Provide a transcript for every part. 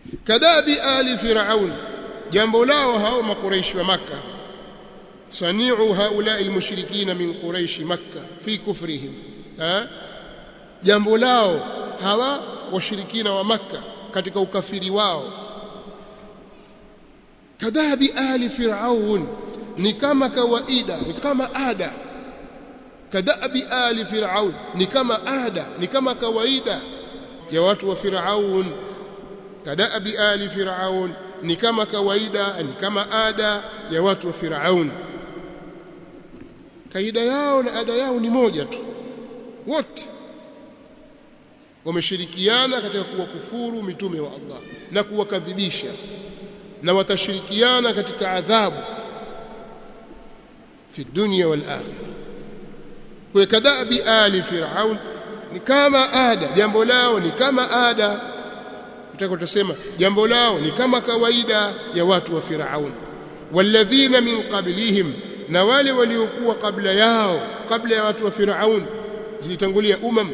kadabi ali firaun jambo lao hao makuraishi wa makka sani'u haula almushrikina min quraish makka fi kufrihim ha jambo lao hawa washirikina wa makka katika ukafiri wao kadhabi ali firaun ni kama kawaida ni kama ada kadhabi ali firaun ni kama ada ni kama kawaida ya watu wa firaun kadhabi ali firaun ni kama kawaida ni kama ada ya watu wa firaun kaida yao na ada yao ni moja tu wote wameshirikiana katika kuwakufuru mitume wa Allah na kuwakadhibisha na katika adhabu fi dunya wal akhirah kwa kadhabi ali firaun ni kama ada jambo lao ni kama ada tutaka tusema jambo lao ni kama kawaida ya watu wa firaun walladhina min qablihim na wale waliokuwa kabla yao kabla ya watu wa firaun zilitangulia umam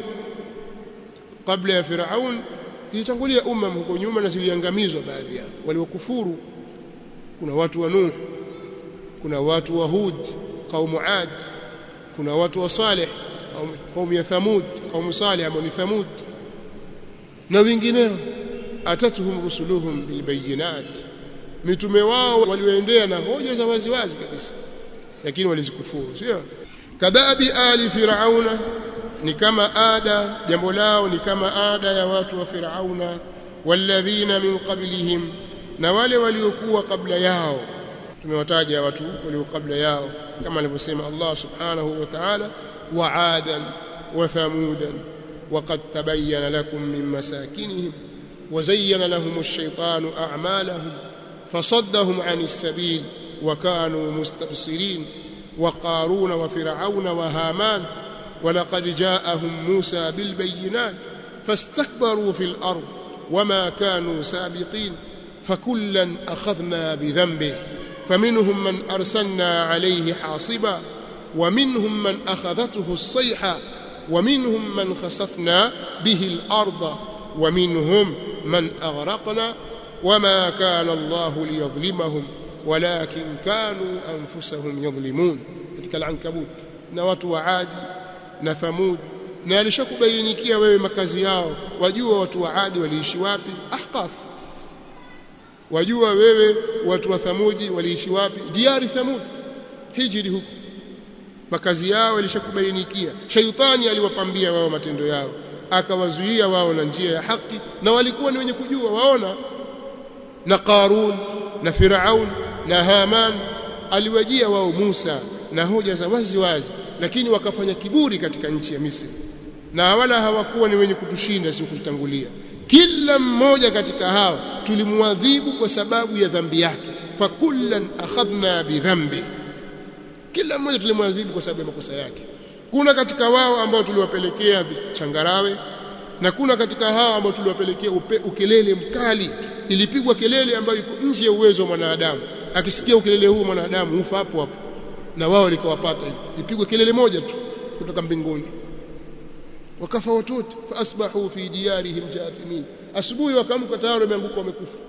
kabla ya firaun zilitangulia umam huko nyuma na ziliangamizwa baadhi yao waliokufuru kuna watu wa nuh kuna watu wa hud qaumu ad kuna watu wa salih qaumu ya thamud qaumu salih ambao ni thamud na wengineo atatuhum rusuluhum bilbayinat mitume wao walioendea na hoja za wazi wazi kabisa lakini walizikufuru sio kadhabi ali firauna ni kama ada jambo lao ni kama ada ya watu wa firauna walladhina min qablihim na wale waliokuwa kabla yao tumewataja watu walio kabla yao kama alivyosema Allah subhanahu wa ta'ala wa adan wa thamudan وقد تبين لكم من مساكنهم وزين لهم الشيطان أعمالهم فصدهم عن السبيل وكانوا مستبصرين وقارون وفرعون وهامان ولقد جاءهم موسى بالبينات فاستكبروا في الأرض وما كانوا سابقين فكلا أخذنا بذنبه فمنهم من أرسلنا عليه حاصبا ومنهم من أخذته الصيحة ومنهم من خسفنا به الأرض ومنهم من أغرقنا وما كان الله ليظلمهم ولكن كانوا أنفسهم يظلمون katika al-ankabut na watu wa Adi na Thamud na alishakubainikia wewe makazi yao wajua watu wa Adi waliishi wapi Ahqaf wajua wewe watu wa Thamudi waliishi wapi diari Thamud hijri huko makazi yao yalishakubainikia shaitani aliwapambia wao matendo yao akawazuia wao na njia ya haki na walikuwa ni wenye kujua waona na Qarun na Firaun na Haman aliwajia wao Musa na hoja za wazi wazi lakini wakafanya kiburi katika nchi ya Misri na wala hawakuwa ni wenye kutushinda si kututangulia kila mmoja katika hawa tulimwadhibu kwa sababu ya dhambi yake fakullan akhadhna bidhambi kila mmoja tulimwadhibu kwa sababu ya makosa yake kuna katika wao ambao tuliwapelekea changarawe na kuna katika hao ambao tuliwapelekea ukelele mkali ilipigwa kelele ambayo iko nje ya uwezo wa mwanadamu akisikia ukelele huu mwanadamu hufa hapo hapo na wao likawapata ipigwe kelele moja tu kutoka mbinguni wakafa watoto fa asbahu fi diyarihim jathimin asubuhi wakamka tayari wameanguka wamekufa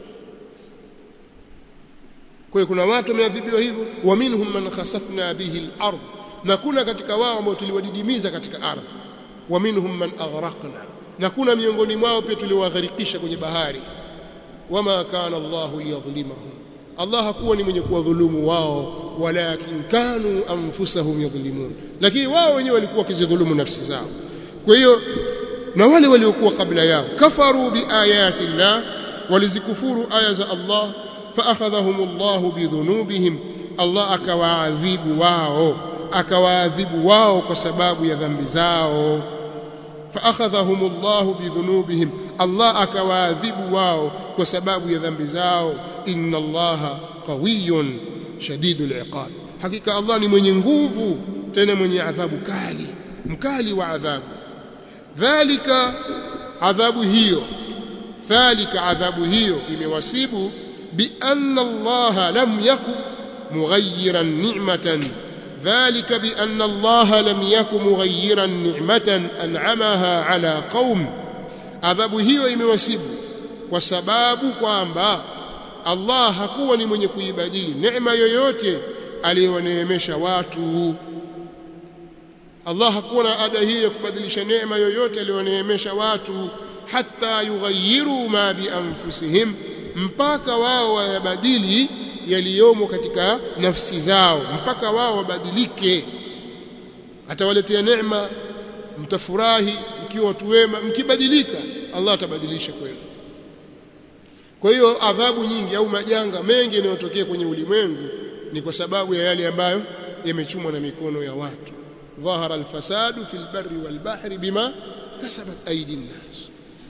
kwa hiyo kuna watu wameadhibiwa hivyo wa minhum man khasafna bihi al-ard na kuna katika wao ambao tuliwadidimiza katika ardhi wa minhum man aghraqna na kuna miongoni mwao pia tuliwagharikisha kwenye bahari wama kana Allahu liyadhlimahum Allah hakuwa ni mwenye kuwadhulumu wao walakin kanu anfusahum yadhlimun lakini wao wenyewe walikuwa wakizidhulumu nafsi zao kwa hiyo na wale waliokuwa kabla yao kafaru biayati llah walizikufuru aya za Allah faakhadhahum Allah bidhunubihim Allah akawaadhibu wao akawaadhibu wao kwa sababu ya dhambi zao faakhadhahum Allah bidhunubihim Allah akawaadhibu wao kwa sababu ya dhambi zao inna Allah qawiyyun shadidul iqab hakika Allah ni mwenye nguvu tena mwenye adhabu kali mkali wa adhabu dhalika adhabu hiyo dhalika adhabu hiyo imewasibu bi anna Allah lam yakun mughayyiran ni'matan ذلك بأن الله لم يكن مغيرا نعمة أنعمها على قوم adhabu hiyo imewasibu kwa sababu kwamba Allah hakuwa ni mwenye kuibadili neema yoyote aliyowaneemesha watu Allah hakuwa na ada hii ya kubadilisha neema yoyote aliyoneemesha watu hata yughayyiru ma bi anfusihim mpaka wao wayabadili yaliyomo katika nafsi zao mpaka wao wabadilike atawaletea neema mtafurahi mkiwa watu wema mkibadilika Allah atabadilisha kwenu kwa hiyo adhabu nyingi au majanga mengi yanayotokea kwenye ulimwengu ni kwa sababu ya yale ambayo yamechumwa na mikono ya watu dhahara alfasadu fil barri wal bahri bima kasabat aidi nnas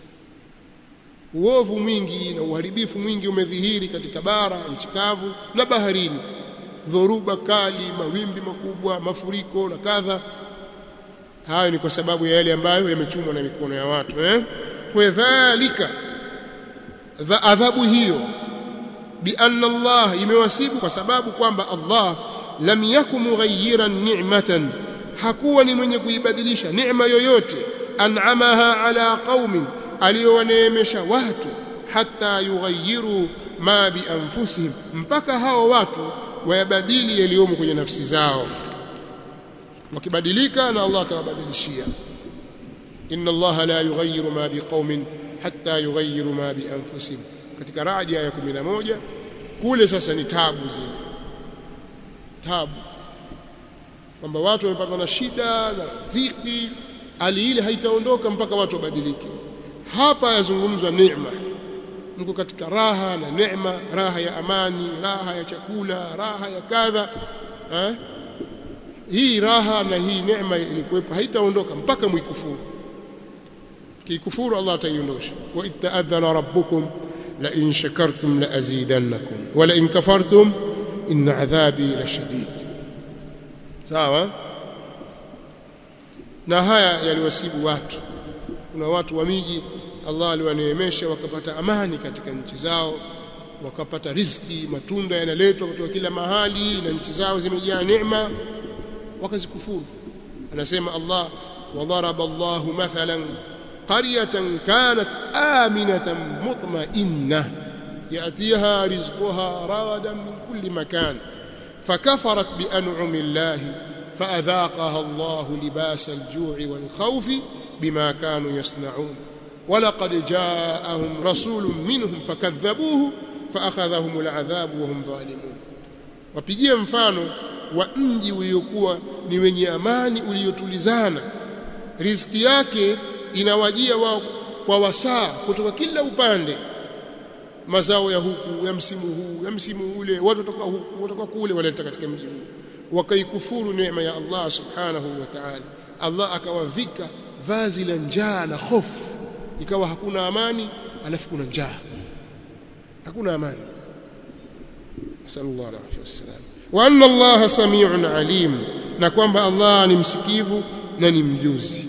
uovu mwingi na uharibifu mwingi umedhihiri katika bara nchi kavu na baharini dhoruba kali mawimbi makubwa mafuriko na kadha hayo ni kwa sababu ya yale ambayo yamechumwa na mikono ya watu eh kwa dhalika adhabu hiyo bi anna Allah imewasibu kwa sababu kwamba Allah lam yakum mughayyiran ni'matan hakuwa ni mwenye kuibadilisha neema yoyote an'amaha ala qaumin aliyowaneemesha watu hata yughayyiru ma bi anfusihim mpaka hao watu wayabadili yaliyomo kwenye nafsi zao wakibadilika na Allah atawabadilishia inna Allah la yughayyiru ma biqaumin hatta yughayyiru ma bi anfusihim katika radi ya 11 kule sasa ni tabu zile tabu kwamba watu wamepatwa na shida na dhiki hali ile haitaondoka mpaka watu wabadilike hapa yazungumzwa neema mko katika raha na neema raha ya amani raha ya chakula raha ya kadha eh? hii raha na hii neema ilikuwepo haitaondoka mpaka mwikufuru kikufuru Allah ataiondosha wa itta'adhana rabbukum la in shakartum la azidannakum wa la in kafartum inna adhabi la shadid sawa na haya yaliwasibu watu kuna watu wa miji Allah aliwaneemesha wakapata amani katika nchi zao wakapata riziki matunda yanaletwa kutoka kila mahali na nchi zao zimejaa neema wakazikufuru anasema Allah wadaraba Allah mathalan qaryatan kanat aminatan mutma'innah yatiha rizquha ragadan min kulli makan فكفرت بأنعم الله فأذاقها الله لباس الجوع والخوف بما كانوا يصنعون ولقد جاءهم رسول منهم فكذبوه فأخذهم العذاب وهم ظالمون wapigie mfano wa mji uliokuwa ni wenye amani uliotulizana riziki yake inawajia wao kwa wasaa kutoka kila upande mazao ya huku ya msimu huu ya msimu ule watu kutoka huku kutoka kule waleta katika mji huu wakaikufuru neema ya Allah subhanahu wa ta'ala Allah akawavika vazi la njaa na hofu ikawa hakuna amani alafu kuna njaa hakuna amani sallallahu alaihi wasallam wa anna Allah samiun alim na kwamba Allah ni msikivu na ni mjuzi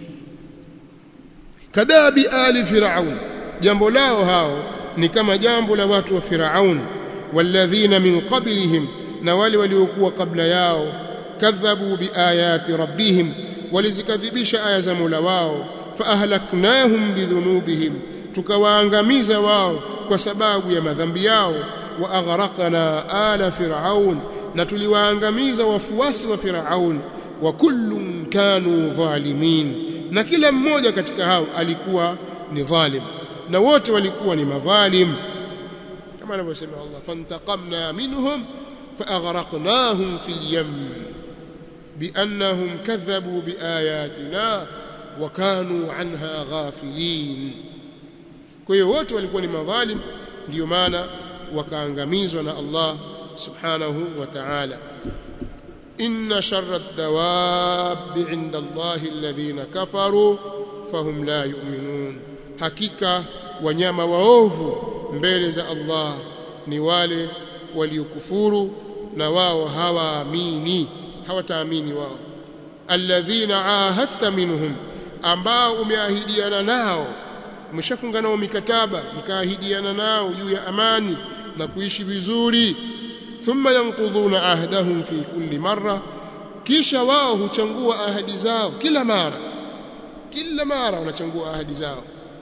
kadabi ali firaun jambo lao hao ni kama jambo la watu wa firaun walladhina min qablihim na wale waliokuwa kabla yao kadhabu biayati rabbihim walizikadhibisha aya za Mola wao faahlaknahum bidhunubihim tukawaangamiza wao kwa sababu ya madhambi yao wa aghraqna ala fir'aun na tuliwaangamiza wafuasi wa fir'aun wa kullun kanu dhalimin na kila mmoja katika hao alikuwa ni dhalim na wote walikuwa ni madhalim kama anavyosema Allah fantaqamna minhum فأغرقناهم في اليم بأنهم كذبوا بآياتنا وكانوا عنها غافلين kwa hiyo wote walikuwa ni madhalim ndio maana wakaangamizwa na Allah subhanahu wa ta'ala inna sharra ad-dawab 'inda Allah alladhina kafaru fahum la yu'minun hakika wanyama waovu mbele za Allah ni wale waliokufuru na wao hawaamini hawataamini wao alladhina ahadta minhum ambao umeahidiana nao umeshafunga nao mikataba mkaahidiana nao juu ya amani na kuishi vizuri thumma yanqudhuna ahdahum fi kulli marra kisha wao huchangua ahadi zao kila mara kila mara wanachangua ahadi zao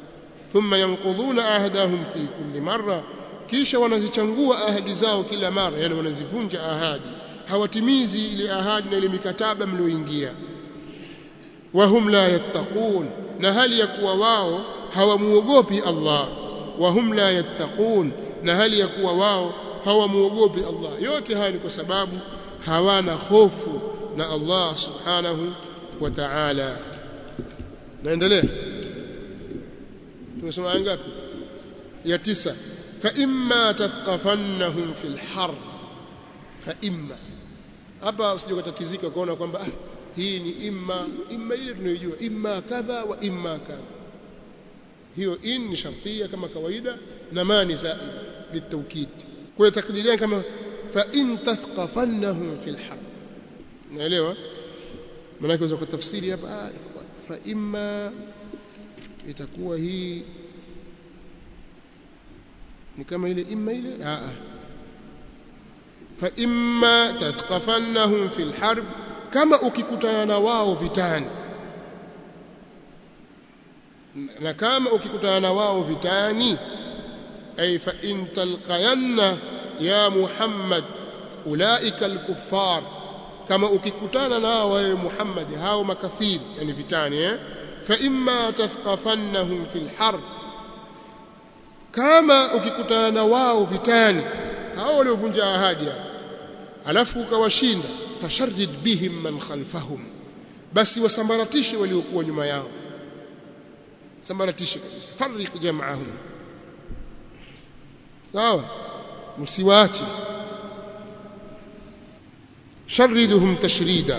thumma yanqudhuna ahdahum fi kulli marra kisha wanazichangua ahadi zao kila mara yani wanazivunja ahadi hawatimizi ile ahadi na ile mikataba mlioingia wahum la yattaqun na hali ya kuwa wao hawamuogopi Allah wahum la yattaqun na hali ya kuwa wao hawamuogopi Allah yote haya ni kwa sababu hawana hofu na Allah subhanahu wa ta'ala naendelea tumesoma aya ngapi ya tisa fa imma tathqafannahum fil harb fa imma hapa usije kutatizika kuona kwamba ah, hii ni imma imma ile tunayojua imma kadha wa imma kadha hiyo in ni shartia kama kawaida na ma ni zaida bitawkid kwa takdiria kama fa in tathqafannahum fil harb naelewa maana unaweza kutafsiri hapa fa imma itakuwa hii ni kama ile imma ile a a fa imma tathqafannahum fil harb kama ukikutana na wao vitani na kama ukikutana na wao vitani ay fa in talqayanna ya muhammad ulaika alkuffar kama ukikutana nao wewe muhammad hao makafiri yani vitani eh fa imma tathqafannahum fil harb kama ukikutana na wao vitani hao waliovunja ahadi alafu ukawashinda fasharrid bihim man khalfahum basi wasambaratishe waliokuwa nyuma yao sambaratishe kabisa farriq jam'ahum sawa msiwaache شردهم تشريدا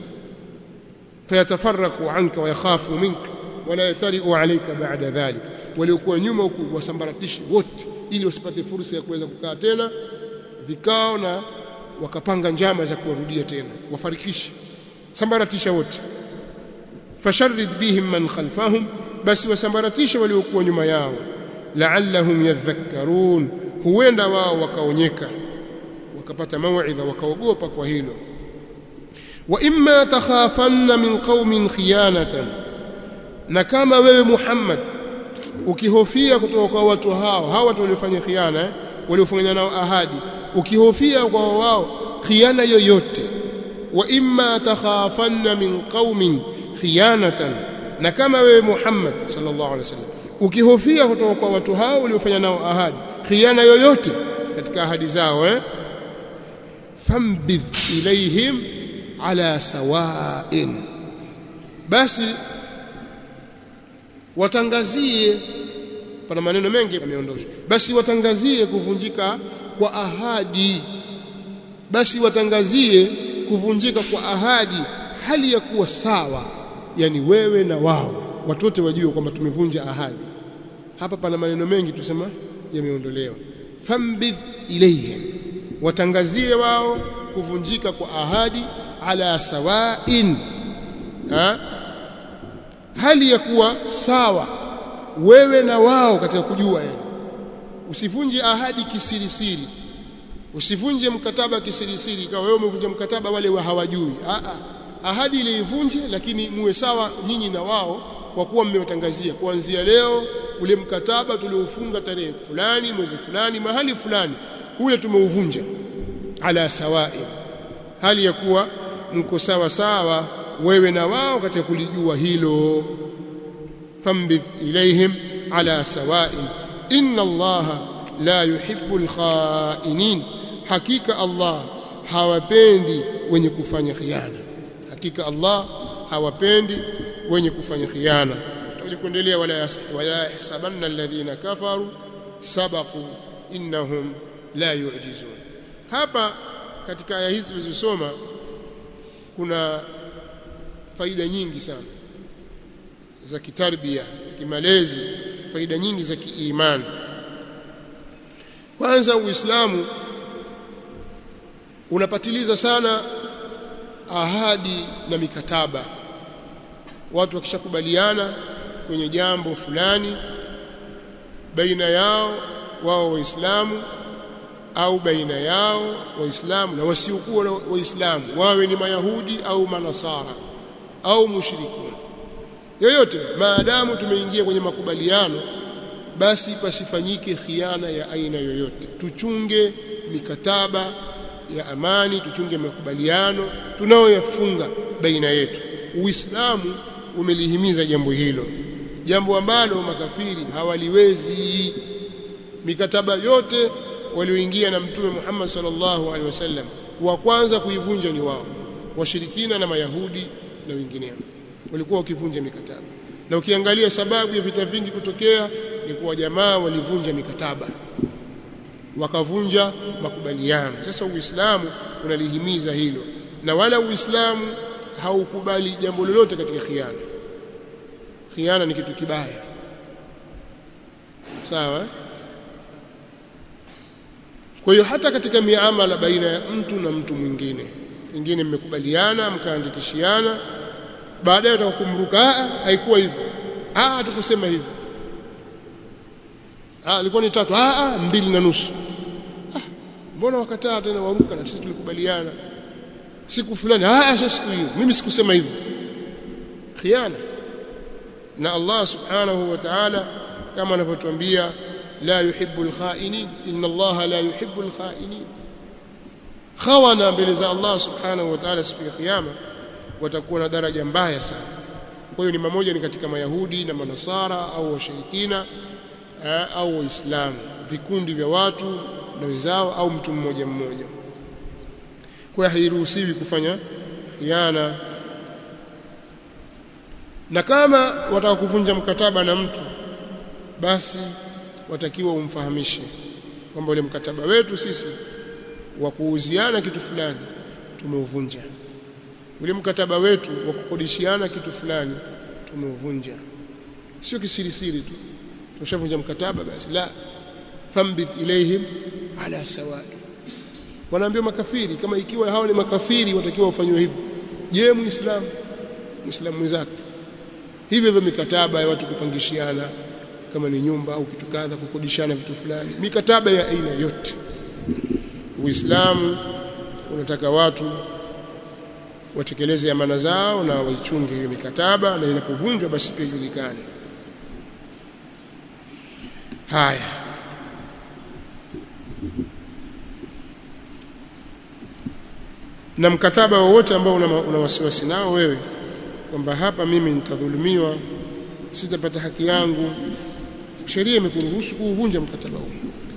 فيتفرقوا عنك ويخافوا منك ولا يترئوا عليك بعد ذلك waliokuwa nyuma huku wasambaratishe wote ili wasipate fursa ya kuweza kukaa tena vikao na wakapanga njama za kuwarudia tena wafarikishe sambaratisha wote fasharrid bihim man khalfahum basi wasambaratishe waliokuwa nyuma yao la'allahum yadhakkarun huenda wao wakaonyeka wakapata mauidha wakaogopa kwa hilo wa imma takhafanna min qaumin khiyanatan na kama wewe Muhammad ukihofia kutoka kwa watu hao hao watu waliofanya khiana eh? waliofanya nao ahadi ukihofia kwa wao khiana yoyote wa imma takhafanna min qaumin khiyanatan na kama wewe Muhammad sallallahu alaihi wasallam ukihofia kutoka kwa watu hao waliofanya nao ahadi khiana yoyote katika ahadi zao eh fambidh ilaihim ala sawa'in basi watangazie pana maneno mengi yameondoshwa basi watangazie kuvunjika kwa ahadi basi watangazie kuvunjika kwa ahadi hali ya kuwa sawa yani wewe na wao watu wote wajue kwamba tumevunja ahadi hapa pana maneno mengi tusema yameondolewa fambidh ilayhim watangazie wao kuvunjika kwa ahadi ala sawain ha? hali ya kuwa sawa wewe na wao katika kujua yani usivunje ahadi kisirisiri usivunje mkataba kisirisiri ikawa wewe umevunja mkataba wale wa hawajui a a ahadi ile ivunje lakini muwe sawa nyinyi na wao kwa kuwa mmewatangazia kuanzia leo ule mkataba tuliofunga tarehe fulani mwezi fulani mahali fulani ule tumeuvunja ala sawai hali ya kuwa mko sawa sawa wewe na wao katika kulijua hilo fambidh ilaihim ala sawain inna allaha la yuhibbu alkhainin hakika allah hawapendi wenye kufanya khiana hakika allah hawapendi wenye kufanya khiana tutaje kuendelea wala wala yahsabanna alladhina kafaru sabaqu innahum la yu'jizun hapa katika aya hizi tulizosoma kuna faida nyingi sana za kitarbia za kimalezi faida nyingi za kiimani kwanza uislamu unapatiliza sana ahadi na mikataba watu wakishakubaliana kwenye jambo fulani baina yao wao waislamu au baina yao waislamu na wasiokuwa waislamu wawe ni mayahudi au manasara au mushrikun yoyote maadamu tumeingia kwenye makubaliano basi pasifanyike khiana ya aina yoyote tuchunge mikataba ya amani tuchunge makubaliano tunayoyafunga baina yetu uislamu umelihimiza jambo hilo jambo ambalo makafiri hawaliwezi mikataba yote walioingia na mtume Muhammad sallallahu alaihi wasallam wa kwanza kuivunja ni wao washirikina na mayahudi na wengineo walikuwa wakivunja mikataba na ukiangalia sababu ya vita vingi kutokea ni kuwa jamaa walivunja mikataba wakavunja makubaliano sasa uislamu unalihimiza hilo na wala uislamu haukubali jambo lolote katika khiana khiana ni kitu kibaya sawa kwa hiyo hata katika miamala baina ya mtu na mtu mwingine pengine mmekubaliana mkaandikishiana baadaye utakumruka haikuwa hivyo ah hatukusema hivyo ah ilikuwa ni tatu ah ah mbili na nusu ah mbona wakataa tena waruka na sisi tulikubaliana siku fulani ah sio siku hiyo mimi sikusema hivyo khiana na Allah subhanahu wa ta'ala kama anavyotuambia la yuhibbu al-kha'inin inna Allah la yuhibbu al-kha'inin khawana mbele za Allah subhanahu wa ta'ala siku ya kiyama watakuwa na daraja mbaya sana kwa hiyo ni mmoja ni katika mayahudi na manasara au washirikina au waislamu vikundi vya watu na wenzao au mtu mmoja mmoja kwa hiyo hairuhusiwi kufanya khiana na kama wataka kuvunja mkataba na mtu basi watakiwa umfahamishe kwamba ule mkataba wetu sisi wa kuuziana kitu fulani tumeuvunja ule mkataba wetu wa kukodishiana kitu fulani tumeuvunja sio kisirisiri tu tushavunja mkataba basi la fambith ilaihim ala sawai wanaambia makafiri kama ikiwa hao ni makafiri watakiwa wafanywe hivyo je muislamu muislamu mwenzako hivyo hivyo mikataba ya watu kupangishiana kama ni nyumba au kitu kadha kukodishana vitu fulani mikataba ya aina yote uislamu unataka watu watekeleze amana zao na waichunge hiyo mikataba na inapovunjwa basi pia ijulikane haya na mkataba wowote ambao una, una wasiwasi nao wewe kwamba hapa mimi nitadhulumiwa sitapata haki yangu sheria imekuruhusu kuuvunja mkataba huu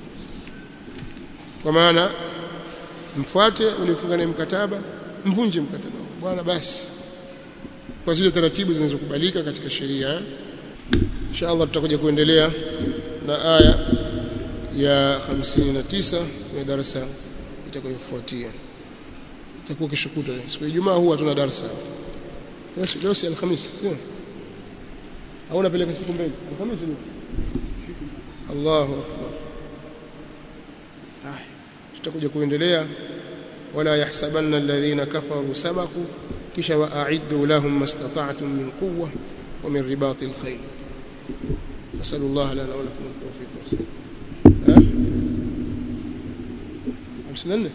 kwa maana mfuate uliofunga naye mkataba mvunje mkataba huu bwana basi kwa zile taratibu zinazokubalika katika sheria inshallah tutakuja kuendelea na aya ya 59 ya darasa itakayofuatia itakuwa kesho kutwa siku ya Ijumaa huwa hatuna darasa leo si alhamisi sio au unapeleka siku mbele alhamisi ni Allahu akbar haya tutakuja kuendelea wala yahsabanna alladhina kafaru sabaku kisha wa'iddu lahum mastata'tum min quwwa wa min ribatil khayl nasallu Allah lana wa lakum at-tawfiq ha 54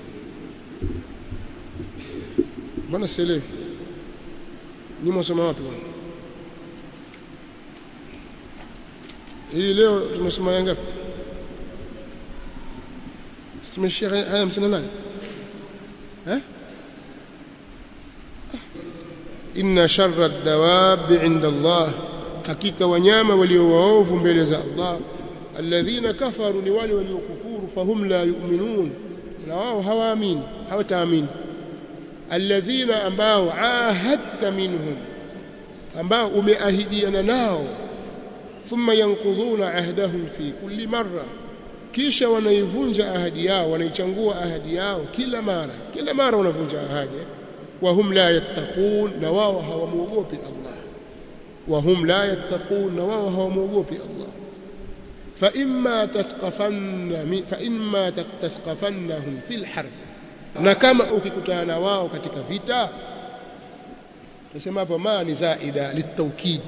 mbona sielewi ni mwasoma wapi bwana hii leo tumesoma ya ngapi tumeshia haya 58 eh inna sharra ad-dawab 'inda Allah hakika wanyama walio waovu mbele za Allah alladhina kafaru ni wale waliokufuru fahum la yu'minun na wao hawaamini hawataamini alladhina ambao ahadta minhum ambao umeahidiana nao thumma yanqudhuna ahdahum fi kulli marra kisha wanaivunja ahadi yao wanaichangua ahadi yao kila mara kila mara wanavunja ahadi wa hum la yattaqun na wao hawamuogopi Allah wa hum la yattaqun na wao hawamuogopi Allah fa imma tathqafanna fa imma tathqafannahum fil harb na kama ukikutana wao katika vita tunasema hapo ma ni zaida litawkid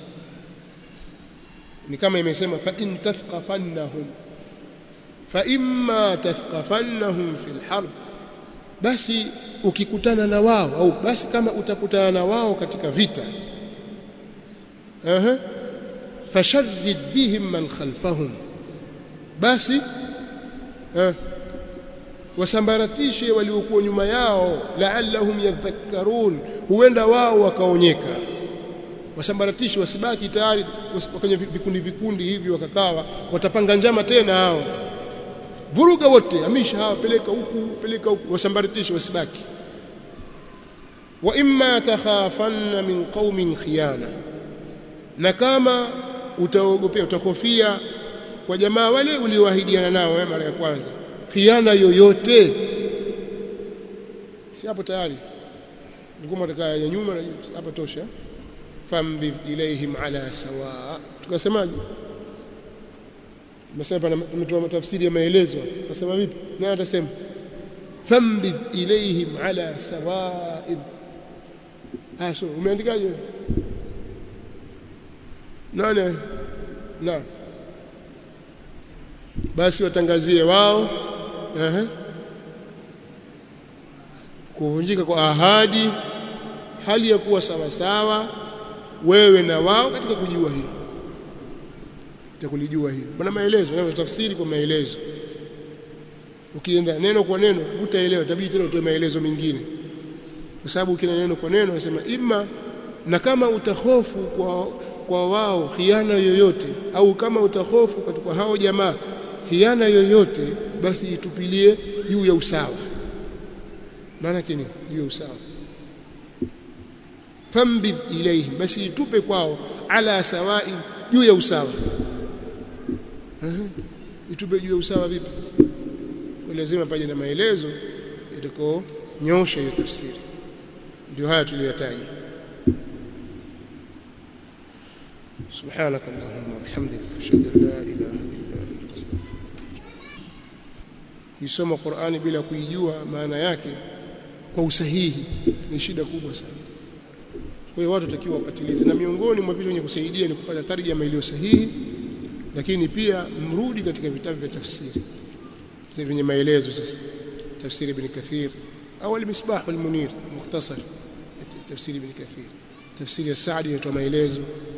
ni kama imesema fa in tathqafannahum fa imma tathqafannahum fil harb basi ukikutana na wao au basi kama utakutana na wao katika vita aha fasharrid bihim man khalfahum basi eh, wasambaratishe waliokuwa nyuma yao la'allahum yadhakkarun huenda wao wakaonyeka wasambaratishe wasibaki tayari kwenye vikundi vikundi hivi wakakawa watapanga njama tena hao vuruga wote amisha hawa peleka huku peleka huku wasambaratishe wasibaki wa imma takhafanna min qaumin khiyana na kama utaogopea utakofia kwa jamaa wale ulioahidiana nao mara ya kwanza khiana yoyote si hapo tayari nilikuwa nataka ya nyuma hapa tosha fambi ilaihim ala sawa tukasemaje Masaba tumetoa tafsiri ya maelezo nasema vipi na atasema fambi ilaihim ala sawa'in ah so umeandikaje nani na basi watangazie wao ehe kuvunjika kwa ahadi hali ya kuwa sawa sawa wewe na wao katika kujua hilo utakulijua hilo bwana maelezo na tafsiri kwa maelezo ukienda neno kwa neno utaelewa itabidi tena utoe maelezo mengine kwa sababu ukina neno kwa neno unasema ima na kama utahofu kwa kwa wao khiana yoyote au kama utahofu kwa hao jamaa khiana yoyote basi itupilie juu ya usawa maana kini juu ya usawa fambidh ilayhi basi itupe kwao ala sawa'in juu ya usawa itupe juu ya usawa vipi lazima paje na maelezo yatakao nyosha hiyo tafsiri ndio haya tuliyotaja سبحانك اللهم وبحمدك اشهد ان لا اله الا انت استغفرك kusoma Qur'ani bila kuijua maana yake kwa usahihi ni shida kubwa sana kwa hiyo watu watakiwa wapatilize na miongoni mwa vitu vyenye kusaidia ni kupata tarjama iliyo sahihi lakini pia mrudi katika vitabu vya tafsiri vyenye maelezo sasa tafsiri ibn Kathir au al-Misbah al-Munir mukhtasar tafsiri ibn Kathir tafsiri ya Saadi inatoa maelezo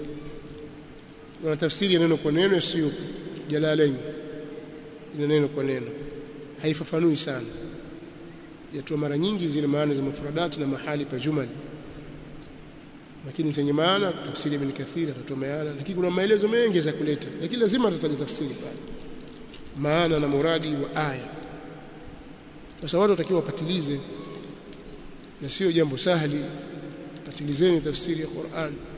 na tafsiri ya neno kwa neno ya Suyuti Jalalain ina neno kwa neno haifafanui sana yatoa mara nyingi zile maana za mufradati na mahali pa jumali lakini zenye maana tafsiri ibn Kathir atatoa maana lakini kuna maelezo mengi za kuleta lakini lazima atataja tafsiri pale maana na muradi wa aya sasa watu watakiwa wapatilize na sio jambo sahali patilizeni tafsiri ya Qur'an